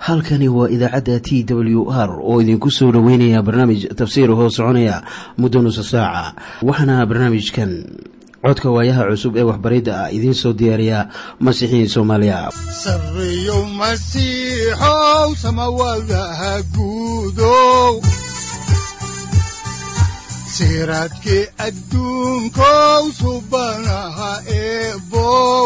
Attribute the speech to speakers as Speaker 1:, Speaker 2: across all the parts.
Speaker 1: halkani waa idaacadda t w r oo idinku soo dhoweynaya barnaamij tafsiir hoo soconaya muddo nusa saaca waxaana barnaamijkan codka waayaha cusub ee waxbaridda ah idiin soo diyaariya masiixiin soomaaliya
Speaker 2: sareyow masiixow samawadaha guudow siraadkii adduunkow subanaha eebow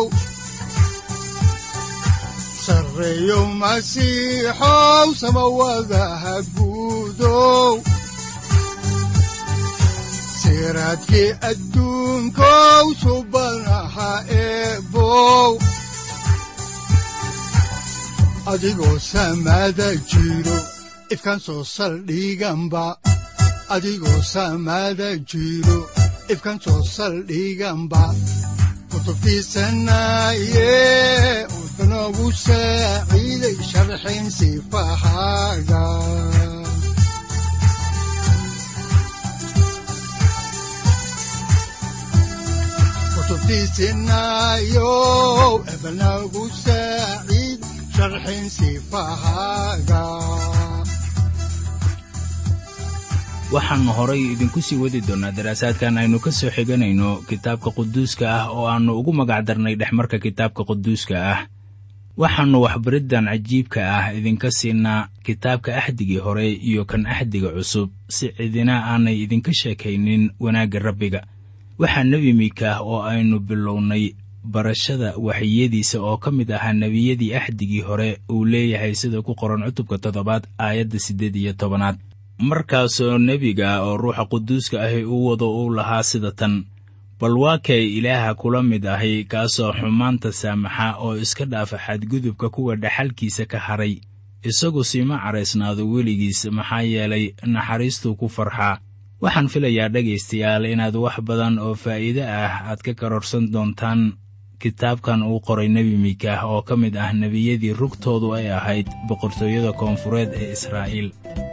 Speaker 2: sareyow masiixow samawadaha guudow siraadkii adduunkow subanaha eebow adigoo samaada jiro ifkaan soo saldhiganba adigoo samaada jiro ifkaan soo saldhiganba kutubtiisanaye wuxunogu saaciiday sharxin sifahaaga kutubtiisinayow ebanagu saaciid sharxin sifahaaga
Speaker 3: waxaannu horay idinku sii wadi doonnaa daraasaadkan aynu ka soo xiganayno kitaabka quduuska ah oo aannu ugu magacdarnay dhexmarka kitaabka quduuska ah waxaannu waxbariddan cajiibka ah idinka siinaa kitaabka axdigii hore iyo kan axdiga cusub si cidina aanay idinka sheekaynin wanaagga rabbiga waxaa nebi miikaah oo aynu bilownay barashada waxyiyadiisa oo ka mid ahaa nebiyadii axdigii hore uu leeyahay sida ku qoran cutubka toddobaad aayadda siddeed iyo tobanaad markaasoo nebiga oo ruuxa quduuska ahi u wado uu lahaa sida tan bal waa kay ilaaha kula mid ahi kaasoo xumaanta saamaxa oo iska dhaafa xadgudubka kuwa dhaxalkiisa ka hadhay isagu siima caraysnaado weligiis maxaa yeelay naxariistuu ku farxaa waxaan filayaa dhegaystayaal inaad wax badan oo faa'iide ah aad ka karorsan doontaan kitaabkan uu qoray nebi miikaah oo ka mid ah nebiyadii rugtoodu ay ahayd boqortooyada koonfureed ee israa'iil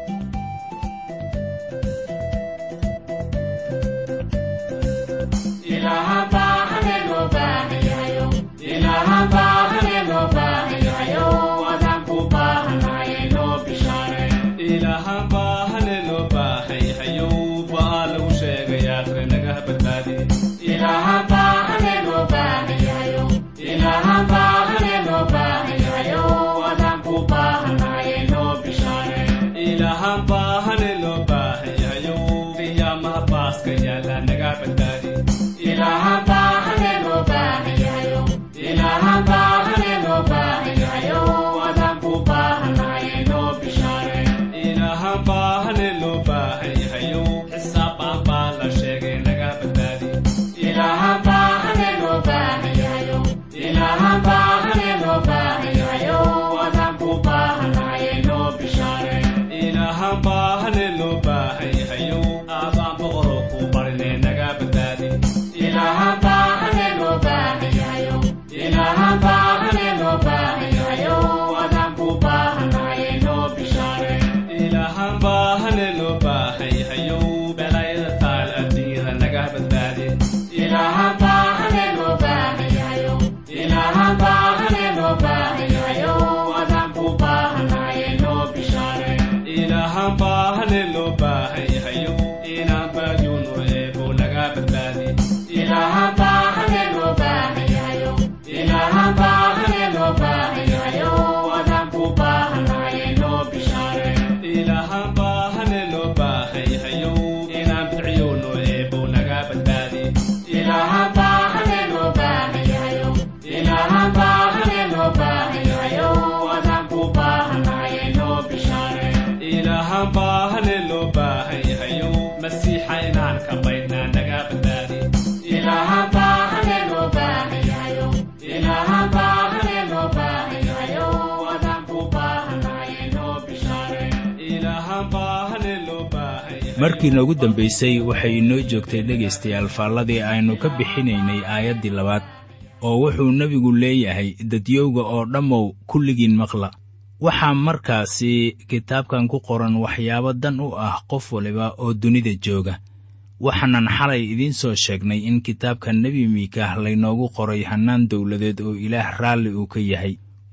Speaker 3: markii noogu dambaysay waxay inoo joogtay dhegaystayaal faalladii aynu ka bixinaynay aayaddii labaad oo wuxuu nebigu leeyahay dadyowga oo dhammow kulligiin maqla waxaa markaasi kitaabkan ku qoran waxyaabo dan u ah qof waliba oo dunida jooga waxaanan xalay idiin soo sheegnay in kitaabka nebi miikaah laynoogu qoray hannaan dawladeed oo ilaah raalli uu ka yahay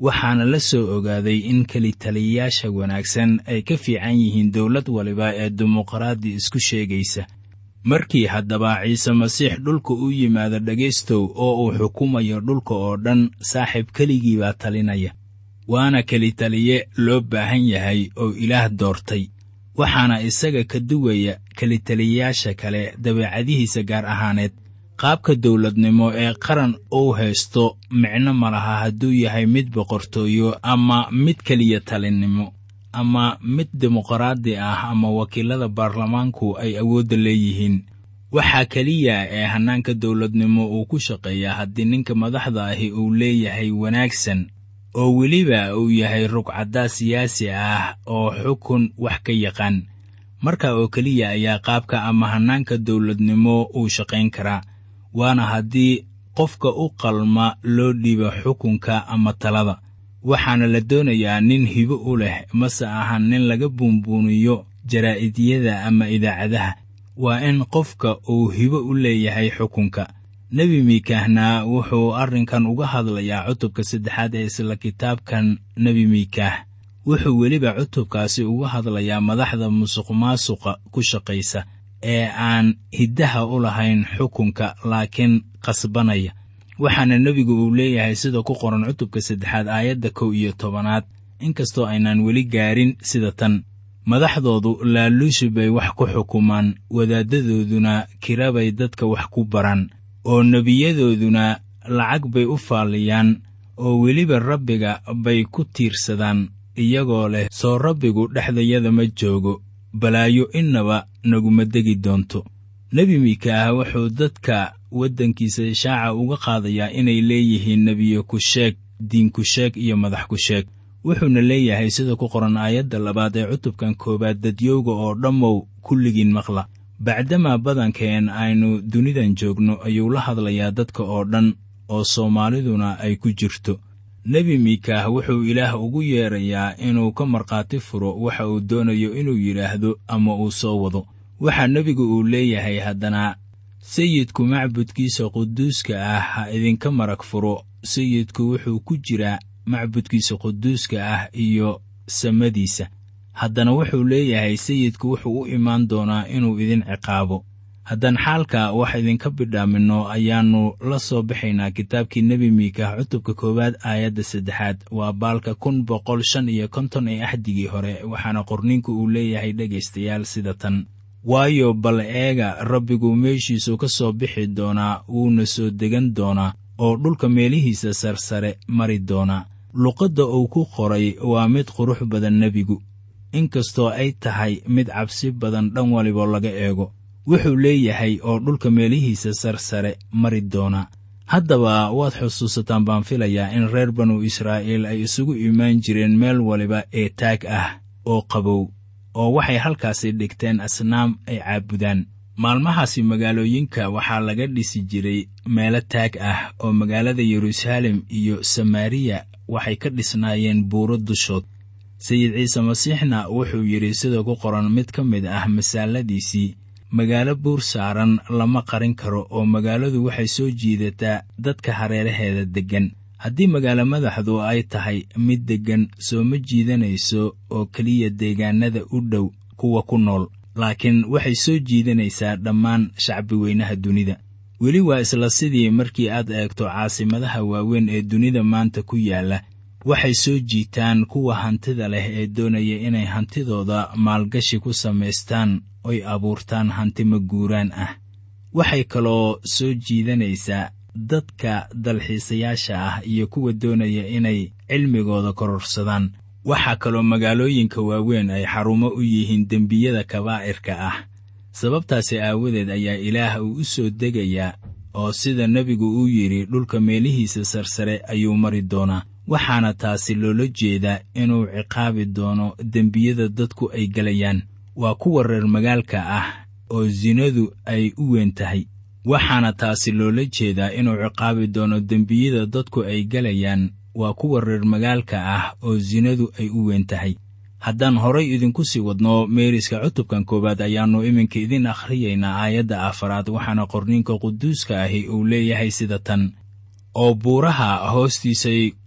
Speaker 3: waxaana la soo ogaaday in kelitaliyayaasha wanaagsan ay ka fiican yihiin dowlad waliba ee dimuqraadi isku sheegaysa markii haddaba ciise masiix dhulka u yimaado dhegaystow oo uu xukumayo dhulka oo dhan saaxiib keligii baa talinaya waana kelitaliye loo baahan yahay oo ilaah doortay waxaana isaga ka duwaya kelitaliyayaasha kale dabeecadihiisa gaar ahaaneed qaabka dowladnimo ee qaran uu haysto micno ma laha hadduu yahay mid boqortooyo ama mid keliya talinnimo ama mid dimuqraadi ah ama wakiilada baarlamaanku ay awoodda leeyihiin waxaa keliya ee hannaanka dowladnimo uu ku shaqeeyaa haddii ninka madaxda ahi uu leeyahay wanaagsan oo weliba uu yahay rugcaddaa siyaasi ah oo xukun wax ka yaqaan marka oo keliya ayaa qaabka ama hannaanka dowladnimo uu shaqayn karaa waana haddii qofka u qalma loo dhiibo xukunka ama talada waxaana la doonayaa nin hibo u leh mase ahan nin laga buunbuuniyo jaraa'idiyada ama idaacadaha waa in qofka uu hibo u leeyahay xukunka nebi miikaahna wuxuu arrinkan uga hadlayaa cutubka saddexaad ee isla kitaabkan nebi miikaah wuxuu weliba cutubkaasi uga hadlayaa madaxda musuqmaasuqa ku shaqaysa ee aan hiddaha u lahayn xukunka laakiin qasbanaya waxaana nebigu uu leeyahay sida ku qoran cutubka saddexaad aayadda kow iyo tobanaad inkastoo aynaan weli gaarin sida tan madaxdoodu laaluushi bay wax ku xukumaan wadaaddadooduna kira bay dadka wax ku baran oo nebiyadooduna lacag bay u faalliyaan oo weliba rabbiga bay ku tiirsadaan iyagoo leh soo rabbigu dhexdayada ma joogo balaayo innaba naguma degi doonto nebi miikaah wuxuu dadka waddankiisa ishaaca uga qaadayaa inay leeyihiin nebiye ku sheeg diin ku sheeg iyo madax ku sheeg wuxuuna leeyahay sida ku qoran aayadda labaad ee cutubkan koowaad dadyowga oo dhammow kulligiin maqla bacdamaa badankeen aynu dunidan joogno ayuu la hadlayaa dadka oo dhan oo soomaaliduna ay ku jirto nebi miikaah wuxuu ilaah ugu yeedrayaa inuu ka markhaati furo waxa uu doonayo inuu yidhaahdo ama uu soo wado waxaa nebigu uu leeyahay haddana sayidku macbudkiisa quduuska ah ha idinka marag furo sayidku wuxuu ku jiraa macbudkiisa quduuska ah iyo samadiisa haddana wuxuu leeyahay sayidku wuxuu u imaan doonaa inuu idin ciqaabo haddaan xaalka wax idinka bidhaaminno ayaannu la soo baxaynaa kitaabkii nebi miikaah cutubka koowaad aayadda saddexaad waa baalka kun boqol shan iyo konton ee axdigii hore waxaana qorninku uu leeyahay dhegaystayaal sida tan waayo bal eega rabbigu meeshiisu ka soo bixi doonaa wuuna soo degan doonaa oo dhulka meelihiisa sarsare mari doonaa luqadda uu ku qoray waa mid qurux badan nebigu inkastoo ay tahay mid cabsi badan dhan waliba laga eego wuxuu leeyahay oo dhulka meelihiisa sarsare mari doonaa haddaba waad xusuusataan baan filayaa in reer banu israa'iil ay isugu imaan jireen meel waliba ee taag ah oo qabow oo waxay halkaasi dhigteen asnaam ay caabudaan maalmahaasi magaalooyinka waxaa laga dhisi jiray meelo taag ah oo magaalada yeruusaalem iyo samaariya waxay ka dhisnaayeen buuro dushood sayid ciise masiixna wuxuu yidhi sida ku qoran mid ka mid ah masaaladiisii magaalo buur saaran lama qarin karo oo magaaladu waxay soo jiidataa dadka hareeraheeda deggan haddii magaalo madaxdu ay tahay mid deggan soo ma jiidanayso oo keliya deegaannada u dhow kuwa ku nool laakiin waxay soo jiidanaysaa dhammaan shacbi weynaha dunida weli waa isla sidii markii aad eegto caasimadaha waaweyn ee dunida maanta ku yaalla waxay soo jiitaan kuwa hantida leh ee doonaya inay hantidooda maalgashi ku samaystaan oy abuurtaan hanti maguuraan ah waxay kaloo soo jiidanaysaa dadka dalxiisayaasha ah iyo kuwa doonaya inay cilmigooda kororsadaan waxaa kaloo magaalooyinka waaweyn ay xarumo u yihiin dembiyada kabaa'irka ah sababtaasi aawadeed ayaa ilaah uu u soo degayaa oo sida nebigu uu yidhi dhulka meelihiisa sarsare ayuu mari doonaa waxaana taasi loola jeedaa inuu ciqaabi doono dembiyada dadku ay gelayaan waa kuwa reer magaalka ah oo sinadu ay u weyn tahay waxaana taasi loola jeedaa inuu ciqaabi doono dembiyada dadku ay gelayaan waa kuwa reer magaalka ah oo sinadu ay u weyn tahay haddaan horay idinku sii wadno meeriska cutubkan koowaad ayaannu iminka idin akhriyaynaa aayadda afaraad waxaana qorniinka quduuska ahi uu leeyahay sida tan oo buuraha hoostiisay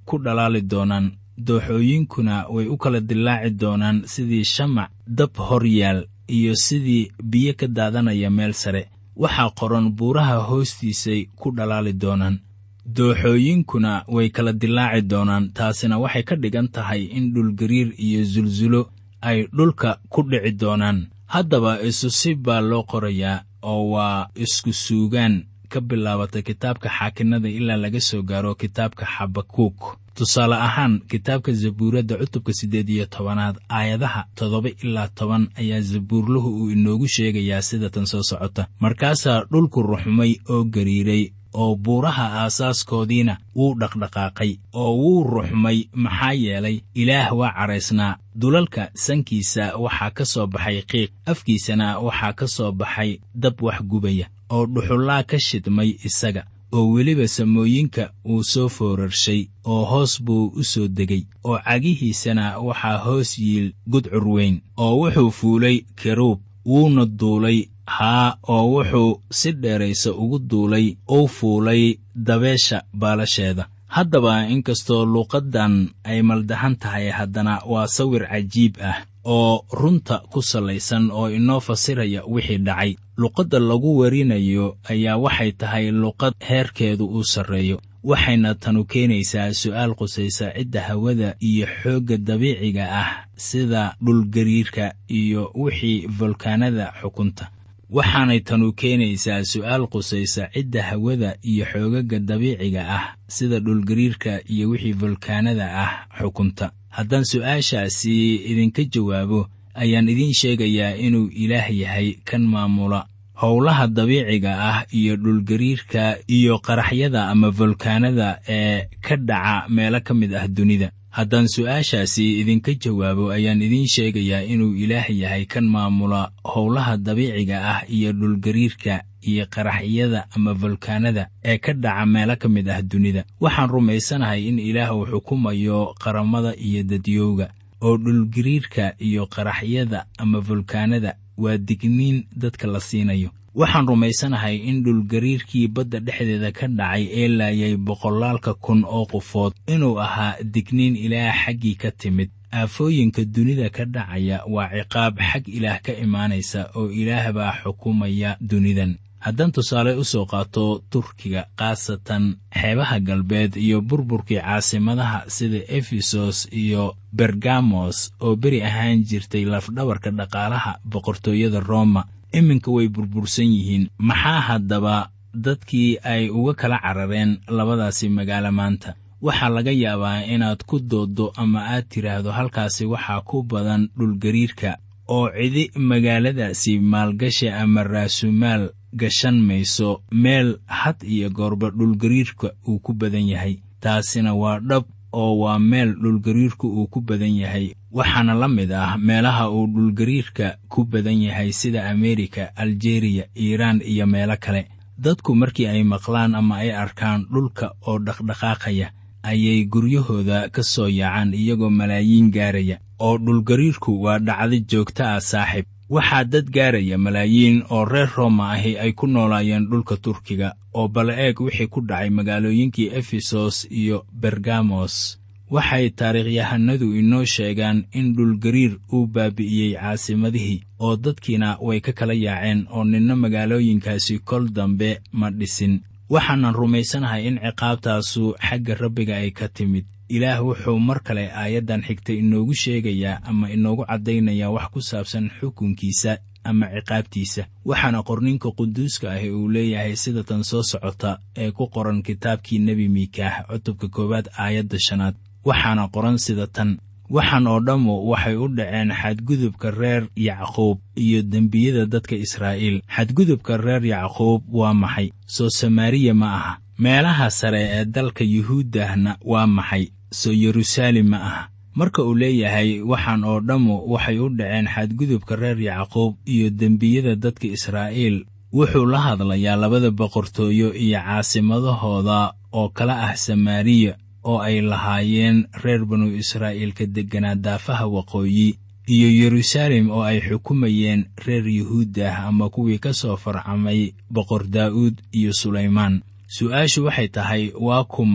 Speaker 3: ku dhalaali doonaan dooxooyinkuna way u kala dillaaci doonaan sidii shamac dab hor yaal iyo sidii biyo ka daadanaya meel sare waxaa qoran buuraha hoostiisay ku dhalaali doonaan dooxooyinkuna way kala dillaaci doonaan taasina waxay ka dhigan tahay in dhulgariir iyo sulsulo ay dhulka ku dhici doonaan haddaba isusib baa loo qorayaa oo waa isku suugaan ka bilaabata kitaabka xaakinada ilaa laga soo gaaro kitaabka xabakuuk tusaale ahaan kitaabka zabuuradda cutubka siddeed iyo tobanaad aayadaha toddoba ilaa toban ayaa zabuurluhu uu inoogu sheegayaa sida tan soo socota markaasaa dhulku ruxmay oo gariiray oo buuraha aasaaskoodiina wuu dhaqdhaqaaqay oo wuu ruxmay maxaa yeelay ilaah waa caraysnaa dulalka sankiisa waxaa ka soo baxay qiiq afkiisana waxaa ka soo baxay dab wax gubaya oo dhuxullaa ka shidmay isaga oo weliba samooyinka wuu soo foorarshay oo hoos buu u soo degay oo cagihiisana waxaa hoos yiil gudcur weyn oo wuxuu fuulay keruub wuuna duulay haa oo wuxuu si dheeraysa ugu duulay uu fuulay dabeesha baalasheeda haddaba inkastoo luuqaddan ay maldahan tahay haddana waa sawir cajiib ah oo runta ku sallaysan oo inoo fasiraya wixii dhacay luqadda lagu warinayo ayaa waxay tahay luqad heerkeedu uu sarreeyo waxayna tanu keenaysaa su'aal qusaysa cidda hawada iyo xoogga dabiiciga ah sida dhulgariirka iyo wixii volkaanada xukunta waxaanay tanu keenaysaa su'aal qusaysa cidda hawada iyo xoogaga dabiiciga ah sida dhulgariirka iyo wixii volkaanada ah xukunta haddaan su'aashaasi idinka jawaabo ayaan idiin sheegayaa inuu ilaah yahay kan maamula howlaha dabiiciga ah iyo dhulgariirka iyo qaraxyada ama volkaanada ee ka dhaca meelo ka mid ah dunida haddaan su'aashaasi idinka jawaabo ayaan idiin sheegayaa inuu ilaah yahay kan maamula howlaha dabiiciga ah iyo dhulgariirka iyo qaraxyada ama volkaanada ee ka dhaca meelo ka mid ah dunida waxaan rumaysanahay in ilaah uu xukumayo qaramada iyo dadyowga oo dhulgariirka iyo qaraxyada ama volkaanada waa digniin dadka la siinayo waxaan rumaysanahay in dhulgariirkii badda dhexdeeda ka dhacay ee laayay boqolaalka kun oo qofood inuu ahaa digniin ilaah xaggii ka timid aafooyinka dunida ka dhacaya waa ciqaab xag ilaah ka imaanaysa oo ilaah baa xukumaya dunidan haddaan tusaale u soo qaato turkiga khaasatan xeebaha galbeed iyo burburkii caasimadaha sida efesos iyo bergamos oo beri ahaan jirtay lafdhabarka dhaqaalaha boqortooyada roma iminka way burbursan yihiin maxaa haddaba dadkii ay uga kala carareen labadaasi magaalo maanta waxaa laga yaabaa inaad ku dooddo ama aad tidhaahdo halkaasi waxaa ku badan dhulgariirka oo cidi magaaladaasi maalgashi ama raasumaal gashan mayso meel had iyo goorba dhulgariirka uu ku badan yahay taasina waa dhab oo waa meel dhulgariirku uu ku badan yahay waxaana la mid ah meelaha uu dhulgariirka ku badan yahay sida ameerika aljeriya iiraan iyo meelo kale dadku markii ay maqlaan ama ay arkaan dhulka oo dhaqdhaqaaqaya ayay guryahooda ka soo yaacaan iyagoo malaayiin gaaraya oo dhulgariirku waa dhacdo joogto ah saaxib waxaa dad gaaraya malaayiin oo reer rooma ahi ay ku noolaayeen dhulka turkiga oo bal eeg wixii ku dhacay magaalooyinkii efesos iyo bergamos waxay taariikhyahanadu inoo sheegaan in dhulgariir uu baabi'iyey caasimadihii oo dadkiina way ka kala yaaceen oo ninna magaalooyinkaasi kol dambe ma dhisin waxaanan rumaysanahay in ciqaabtaasu xagga rabbiga ay ka timid ilaah wuxuu mar kale aayaddan xigta inoogu sheegayaa ama inoogu caddaynayaa wax ku saabsan xukunkiisa ama ciqaabtiisa waxaana qorninka quduuska ahi uu leeyahay sida tan soo socota ee ku qoran kitaabkii nebi miikaah cutubka koowaad aayadda shanaad waxaana qoran sida tan waxaan oo dhammu waxay u dhaceen xadgudubka reer yacquub iyo dembiyada dadka israa'iil xadgudubka reer yacquub waa maxay soo samaariya ma aha meelaha sare ee dalka yuhuuddahna waa maxay soo yeruusaalem ma aha marka uu leeyahay waxaan oo dhammu waxay u dhaceen xadgudubka reer yacquub iyo dembiyada dadka israa'iil wuxuu la hadlayaa labada boqortooyo iyo caasimadahooda oo kala ah samaariya oo ay lahaayeen reer banu israa'iilka degganaa daafaha waqooyi iyo yeruusaalem oo ay xukumayeen reer yuhuuddah ama kuwii ka soo farcamay boqor daa'uud iyo sulaymaan su'aashu waxay tahay waa kuma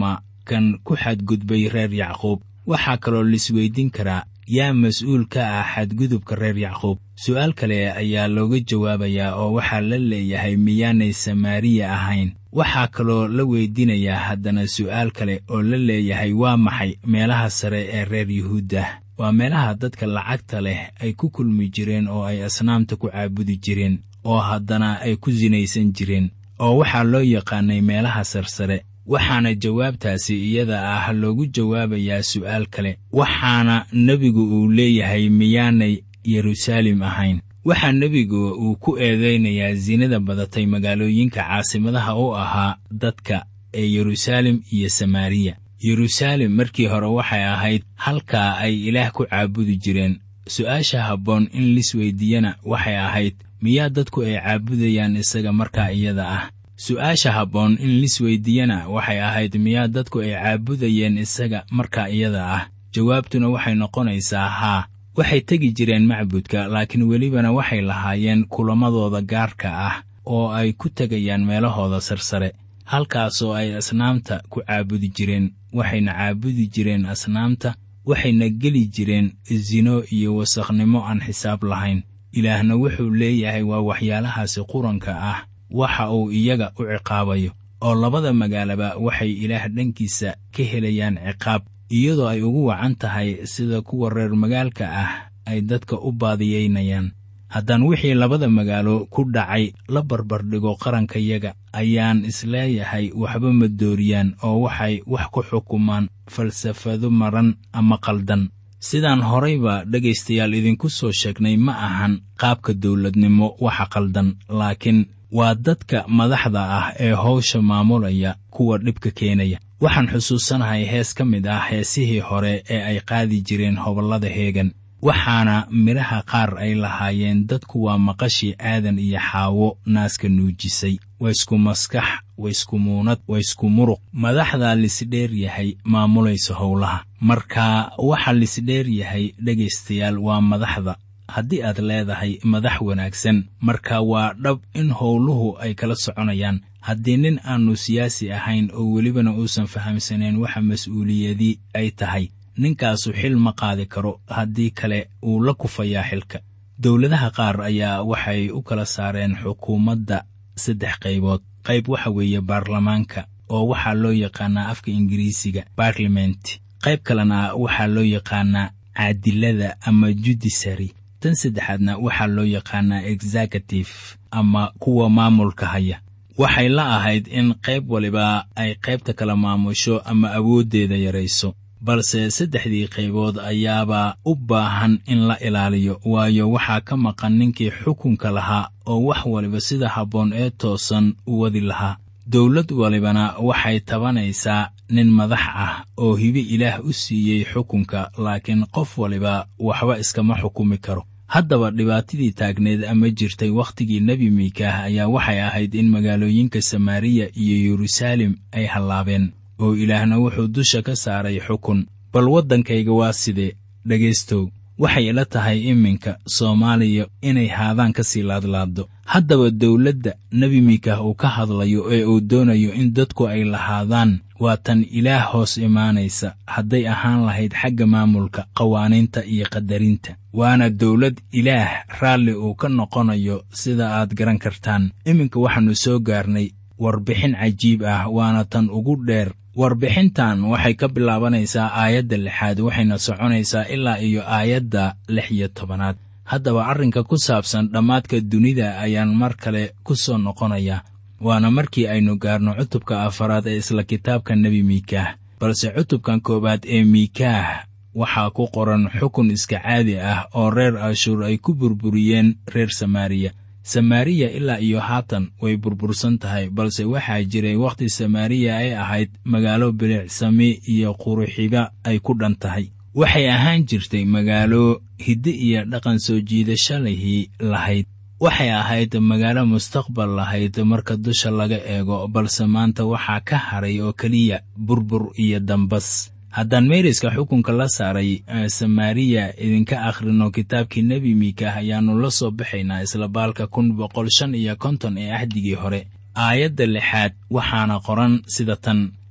Speaker 3: kan ku xadgudbay reer yacquub waxaa kaloo laisweydiin karaa yaa mas-uul ka ah xadgudubka reer yacquub su'aal kale ayaa looga jawaabayaa oo waxaa la leeyahay miyaanay samaariya ahayn waxaa kaloo la weydiinayaa haddana su'aal kale oo la leeyahay waa maxay meelaha sare ee reer yuhuudda waa meelaha dadka lacagta leh ay ku kulmi jireen oo ay asnaamta ku caabudi jireen oo haddana ay ku sinaysan jireen oo waxaa loo yaqaanay meelaha sarsare waxaana jawaabtaasi iyada ah loogu jawaabayaa su'aal kale waxaana nebigu uu leeyahay miyaanay yeruusaalem ahayn waxaa nebigu uu ku eedaynayaa sinada badatay magaalooyinka caasimadaha u ahaa dadka ee yeruusaalem iyo samaariya yeruusaalem markii hore waxay ahayd halkaa ay ilaah ku caabudi jireen su'aasha habboon in lisweydiiyana waxay ahayd miyaa dadku ay caabudayaan isaga markaa iyada ah su'aasha habboon in lisweydiiyana waxay ahayd miyaa dadku ay caabudayeen isaga markaa iyada ah jawaabtuna waxay noqonaysaa haa waxay tegi jireen macbudka laakiin welibana waxay lahaayeen kulamadooda gaarka ah oo ay ku tegayaan meelahooda sarsare halkaasoo ay asnaamta ku caabudi jireen waxayna caabudi jireen asnaamta waxayna geli jireen sino iyo wasakhnimo aan xisaab lahayn ilaahna wuxuu leeyahay waa waxyaalahaasi quranka ah waxa uu iyaga u ciqaabayo oo labada magaalaba waxay ilaah dhankiisa ka helayaan ciqaab iyadoo ay ugu wacan tahay sida kuwa reer magaalka ah ay dadka u baadiyaynayaan haddaan wixii labada magaalo ku dhacay la barbardhigo qarankayaga ayaan isleeyahay waxba ma dooriyaan oo waxay wax ku xukumaan falsafado maran ama qaldan sidaan horayba dhegaystayaal idinku soo sheegnay ma ahan qaabka dawladnimo waxa qaldan laakiin waa dadka madaxda ah ee howsha maamulaya kuwa dhibka keenaya waxaan xusuusanahay hees ka mid ah heesihii hore ee ay qaadi jireen hobollada heegan waxaana midhaha qaar ay lahaayeen dadku waa maqashii aadan iyo xaawo naaska nuujisay waa isku maskax waa isku muunad waa isku muruq madaxdaa lisdheer yahay maamulaysa howlaha marka waxa lisdheer yahay dhegaystayaal waa madaxda haddii aad leedahay madax wanaagsan marka waa dhab in howluhu ay kala soconayaan haddii nin aannu siyaasi ahayn oo welibana uusan fahamsanayn waxa mas-uuliyadii ay tahay ninkaasu xil ma qaadi karo haddii kale uu la kufayaa xilka dowladaha qaar ayaa waxay u kala saareen xukuumadda saddex qaybood qayb waxa weeye baarlamaanka oo waxaa loo yaqaanaa afka ingiriisiga barlament qayb kalena waxaa loo yaqaanaa caadilada ama judisary tan saddexaadna waxaa loo yaqaanaa executive ama kuwa maamulka haya waxay la ahayd in qayb waliba ay qaybta kala maamusho ama awooddeeda yarayso balse saddexdii qaybood ayaaba u baahan in la ilaaliyo waayo waxaa ka maqan ninkii xukunka lahaa oo wax waliba sida habboon ee toosan u wadi lahaa dowlad walibana waxay tabanaysaa nin madax ah oo hibe ilaah u siiyey xukunka laakiin qof waliba waxba iskama xukumi karo haddaba dhibaatadii taagneed ama jirtay wakhtigii nebi miikaah ayaa waxay ahayd in magaalooyinka samaariya iyo yeruusaalem ay hallaabeen oo ilaahna wuxuu dusha ka saaray xukun bal waddankayga waa sidee dhegaystow waxay ila tahay iminka soomaaliya inay haadaan ka sii laadlaaddo haddaba dowladda nebi miikaah uu ka hadlayo ee uu doonayo in dadku ay lahaadaan waa tan ilaah hoos imaanaysa hadday ahaan lahayd xagga maamulka qawaaniinta iyo qadarinta waana dowlad ilaah raalli uu ka noqonayo sida aad garan kartaan iminka waxaannu soo gaarnay warbixin cajiib ah waana tan ugu dheer warbixintan waxay ka bilaabanaysaa aayadda lixaad waxayna soconaysaa ilaa iyo aayadda lix iyo tobanaad haddaba arrinka ku saabsan dhammaadka dunida ayaan mar kale ku soo noqonayaa waana markii aynu gaarno cutubka afaraad ee isla kitaabka nebi miikaah balse cutubkan koowaad ee miikaah waxaa ku qoran xukun iska caadi ah oo reer ashuur ay ku burburiyeen reer samaariya samaariya ilaa iyo haatan way burbursan tahay balse waxaa jiray wakhti samaariya ay ahayd magaalo bilicsami iyo quruxiba ay ku dhan tahay waxay ahaan jirtay magaalo hidde iyo dhaqan soo jiidasho lihii lahayd waxay ahayd magaalo mustaqbal lahayd marka dusha laga eego balse maanta waxaa ka haray oo keliya burbur iyo dambas haddaan meeriska xukunka la saaray samaariya idinka akhrino kitaabkii nebi miikaah ayaannu la soo baxaynaa isla baalka kun boqol shan iyo konton ee ahdigii hore aayadda lixaad waxaana qoran sida tan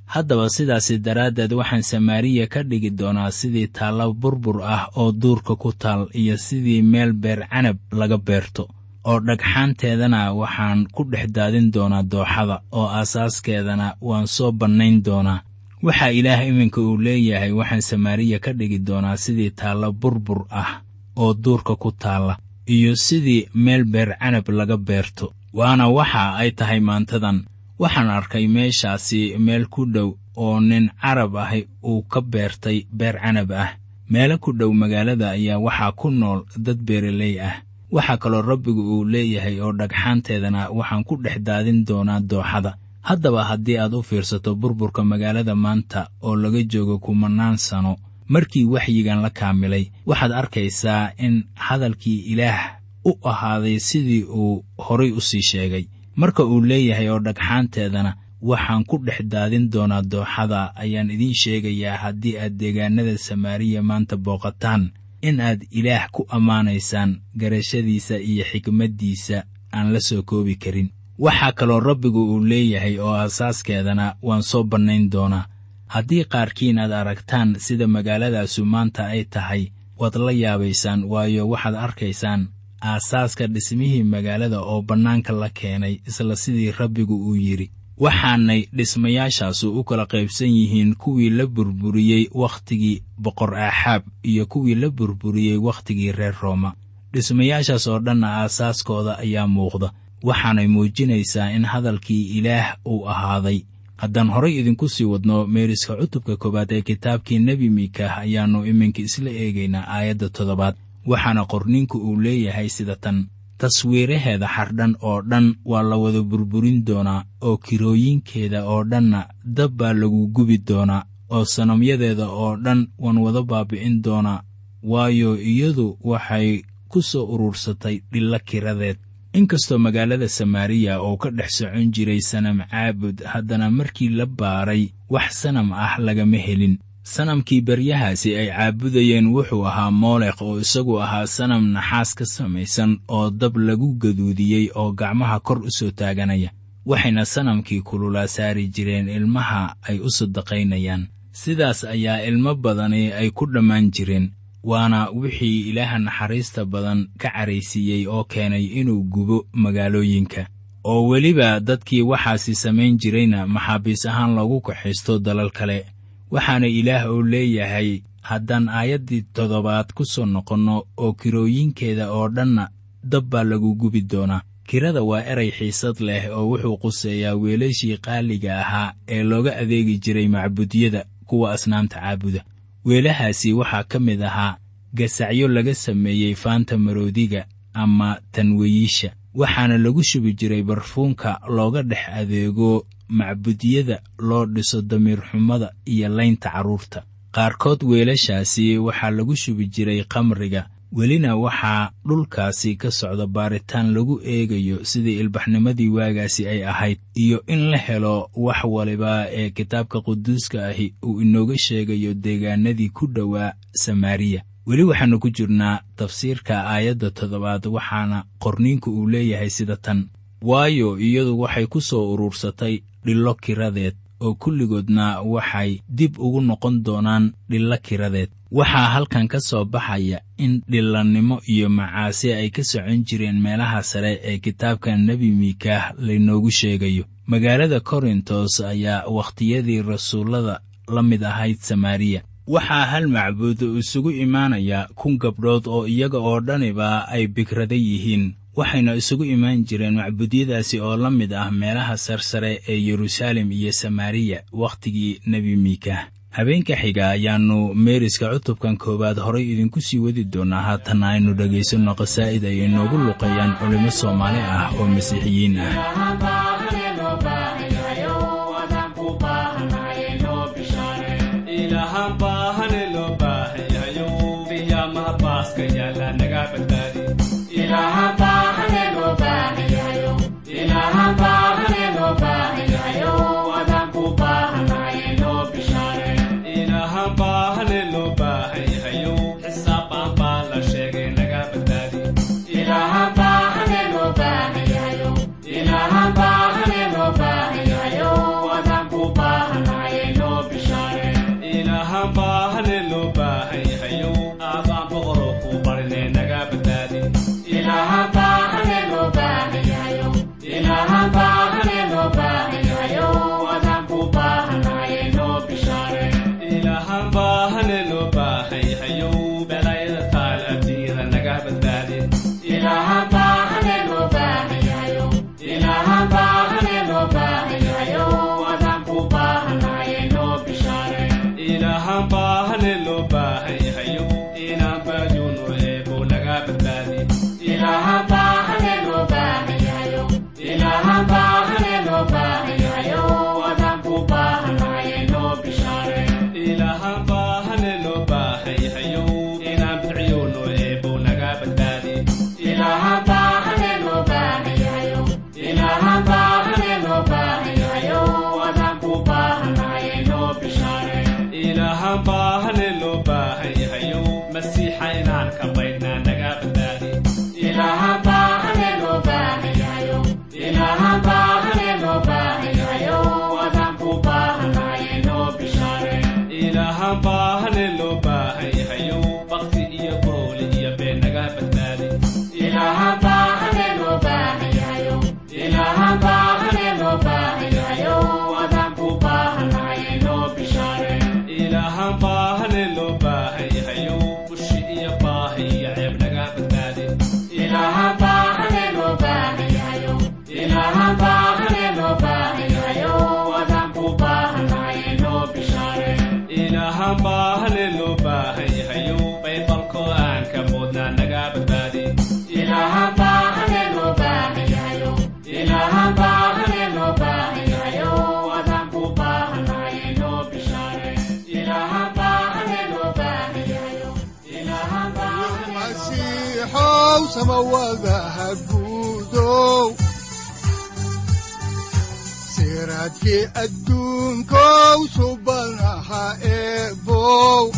Speaker 3: haddaba sidaasi daraaddeed waxaan samaariya ka dhigi doonaa sidii taallo burbur ah oo duurka ku taal iyo sidii meel beer canab laga beerto oo dhagxaanteedana waxaan ku dhex daadin doonaa dooxada oo aasaaskeedana waan soo bannayn doonaa waxaa ilaah iminka uu leeyahay waxaan samaariya ka dhigi doonaa sidii taallo burbur ah oo duurka ku taalla iyo sidii meel beer canab laga beerto waana waxa ay tahay maantadan waxaan arkay meeshaasi meel ku dhow oo nin carab ahi uu ka beertay beer canab ah meelo ku dhow magaalada ayaa waxaa ku nool dad beeraley ah waxaa kaloo rabbigu uu leeyahay oo dhagxaanteedana waxaan ku dhex daadin doonaa dooxada haddaba haddii aad u fiirsato burburka magaalada maanta oo laga joogo kumannaan sano markii waxyigan la kaamilay waxaad arkaysaa in hadalkii ilaah u ahaaday sidii uu horay u sii sheegay marka uu leeyahay oo dhagxaanteedana waxaan ku dhex daadin doonaa dooxada ayaan idiin sheegayaa haddii aad deegaanada samaariya maanta booqataan in aad ilaah ku ammaanaysaan garashadiisa iyo xikmaddiisa aan la soo koobi karin waxaa kaloo rabbigu uu leeyahay oo aasaaskeedana waan soo bannayn doonaa haddii qaarkiin aad aragtaan sida magaaladaasu maanta ay tahay waad la yaabaysaan waayo waxaad arkaysaan aasaaska dhismihii magaalada oo bannaanka la keenay isla sidii rabbigu uu yidhi waxaanay dhismayaashaasu u kala qaybsan yihiin kuwii la burburiyey wakhtigii boqor aaxaab iyo kuwii la burburiyey wakhtigii reer rooma dhismayaashaas oo dhanna aasaaskooda ayaa muuqda waxaanay muujinaysaa in hadalkii ilaah uu ahaaday haddaan horay idinku sii wadno meeriska cutubka koowaad ee kitaabkii nebi miikah ayaannu iminka isla eegaynaa aayadda toddobaad waxaana qorninku uu leeyahay sida tan taswiiraheeda xardhan oo dhan waa la wada burburin doonaa oo kirooyinkeeda oo dhanna dab baa lagu gubi doonaa oo sanamyadeeda oo dhan waan wada baabi'in doonaa waayo iyadu waxay ku soo urursatay dhillo kiradeed inkastoo magaalada samaariya oo ka dhex socon jiray sanam caabud haddana markii la baaray wax sanam ah lagama helin sanamkii baryahaasi ay caabudayeen wuxuu ahaa moolekh oo isagu ahaa sanam naxaas ka samaysan oo dab lagu gaduudiyey oo gacmaha kor u soo taaganaya waxayna sanamkii kululaa saari jireen ilmaha ay u sadaqaynayaan sidaas ayaa ilmo badani ay ku dhammaan jireen waana wixii ilaaha naxariista badan ka caraysiiyey oo keenay inuu gubo magaalooyinka oo weliba dadkii waxaasi samayn jirayna maxaabiis ahaan loogu kaxaysto dalal kale waxaana ilaah uu leeyahay haddaan aayaddii toddobaad ku soo noqonno oo kirooyinkeeda oo dhanna dab baa lagu gubi doonaa kirada waa eray xiisad leh oo wuxuu quseeyaa weelashii qaaliga ahaa ee looga adeegi jiray macbudyada kuwa asnaamta caabuda weelahaasi waxaa ka mid ahaa gasacyo laga sameeyey faanta maroodiga ama tanweyiisha waxaana lagu shubi jiray barfuunka looga dhex adeego macbudyada loo dhiso damiirxumada iyo laynta carruurta qaarkood weelashaasi waxaa lagu shubi jiray khamriga welina waxaa dhulkaasi ka socda baaritaan lagu eegayo sidii ilbaxnimadii waagaasi ay ahayd iyo in la helo wax waliba ee kitaabka quduuska ahi uu inooga sheegayo deegaanadii ku dhowaa samaariya weli waxaannu ku jirnaa tafsiirka aayadda toddobaad waxaana qorniinku uu leeyahay sida tan waayo iyadu waxay ku soo urursatay dhillo kiradeed oo kulligoodna waxay dib ugu noqon doonaan dhillo kiradeed waxaa halkan ka soo baxaya in dhillannimo iyo macaasi ay ka socon jireen meelaha sare ee kitaabka nebi miikaah laynoogu sheegayo magaalada korintos ayaa wakhtiyadii rasuullada la mid ahayd samaariya waxaa hal macbuud isugu imaanaya kun gabdhood oo iyaga oo dhaniba ay bikrada yihiin waxayna isugu imaan jireen macbuudyadaasi oo la mid ah meelaha sarsare ee yeruusaalem iyo samaariya wakhtigii nebi miikah habeenka xiga ayaannu meeriska cutubkan koowaad horay idinku sii wadi doonnaa haatanna aynu dhegaysanno qasaa'id ay inoogu luqeeyaan culimmo soomaali ah oo masiixiyiin ah
Speaker 4: Ilaha baahi iyo ceeb naga badbaadi ilaahan baahane loo baahan yahayo baybalko aan ka moodnaa naga badbaadi
Speaker 2: masiixow samawadaha guudow siraadkii adduunkow subanaha eebow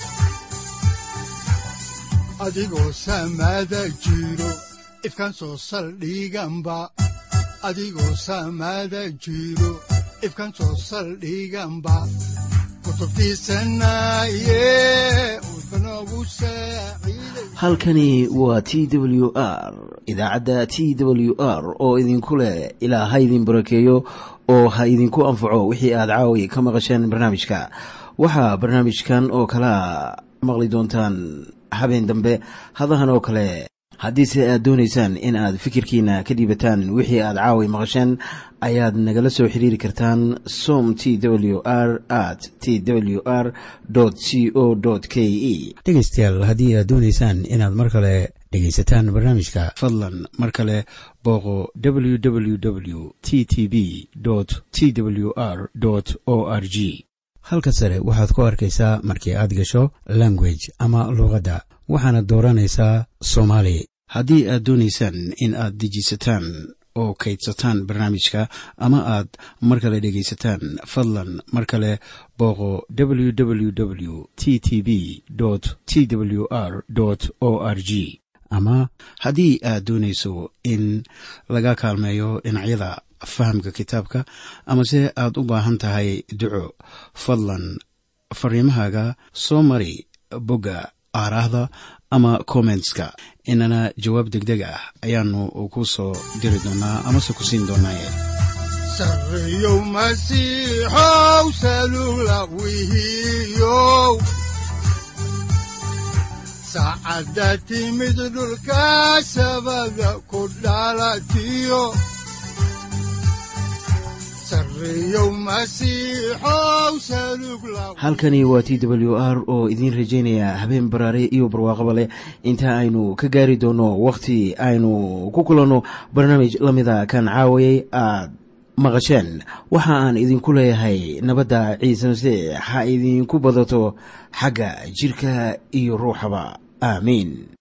Speaker 2: adigoo samada jiro ifkan soo saldhiganba adigoo samada jiro ifkan soo saldhiganba kutubtiisanaye udbanogu saaciiday
Speaker 1: halkani waa t w r idaacadda t w r oo idinku leh ilaa ha idin barakeeyo oo ha idinku anfaco wixii aad caawi ka maqasheen barnaamijka waxaa barnaamijkan oo kalea maqli doontaan habeen dambe hadahan oo kale haddiise aad doonaysaan in aad fikirkiina ka dhiibataan wixii aad caawi maqasheen ayaad nagala soo xiriiri kartaan som t w r at t w r c o k e
Speaker 5: dhegaystayaal haddii aad doonaysaan inaad mar kale dhegaysataan barnaamijka
Speaker 1: fadlan mar kale booqo www t t b t w r o r g
Speaker 5: halka sare waxaad ku arkaysaa markii aad gasho language ama luuqadda waxaana dooranaysaa soomaali
Speaker 1: haddii aad doonaysaan in aad dejisataan oo kaydsataan barnaamijka ama aad mar kale dhegaysataan fadlan mar kale booqo www t t b t w r o r g ama haddii aad doonayso in laga kaalmeeyo dhinacyada fahamka kitaabka amase aad u baahan tahay duco fadlan fariimahaaga soo mari bogga aaraahda ama kommentska inana jawaab degdeg ah ayaanu ku soo diri doonaa amase ku siin doonaaye
Speaker 2: sarreyow masiixow salula wihiyow saacadda timid dhulka sabada ku dhalatiyo sarreyow masiixow salug la
Speaker 1: halkani waa t w r oo idiin rajaynaya habeen baraare iyo barwaaqaba leh inta aynu ka gaari doono wakhti aynu ku kulanno barnaamij la mida kan caawayay aad maqasheen waxa aan idinku leeyahay nabadda ciise masiix ha idinku badato xagga jirka iyo ruuxaba aamiin